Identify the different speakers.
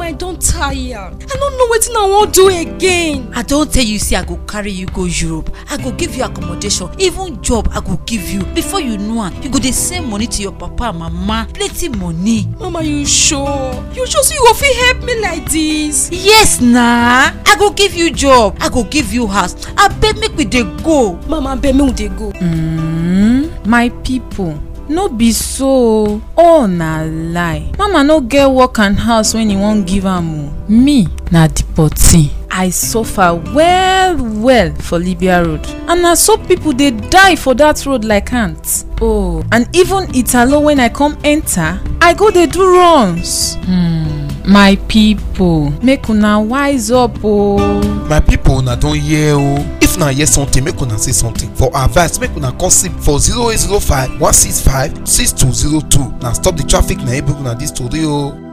Speaker 1: mama i don tire i no know wetin i wan do again
Speaker 2: i don tell you say i go carry you go europe i go give you accommodation even job i go give you before you know am you go dey send money to your papa and mama plenty money.
Speaker 1: mama you sure you sure say you go fit help me like dis
Speaker 2: yes na i go give you job i go give you house abeg make we dey go.
Speaker 1: mama abeg make we dey go.
Speaker 3: Mm, my people no be so all na lie mama no get work and house wen e wan give am o me na deportee i suffer well well for libya road and na so pipo dey die for dat road like ants oh and even italo wen i come enter i go dey do runs hmm my pipo make una wise up o
Speaker 4: my pipo una don hear o if una hear something make una say something for advice make una call sim for 0805 165 6202 na stop the traffic na e bring una dis tori o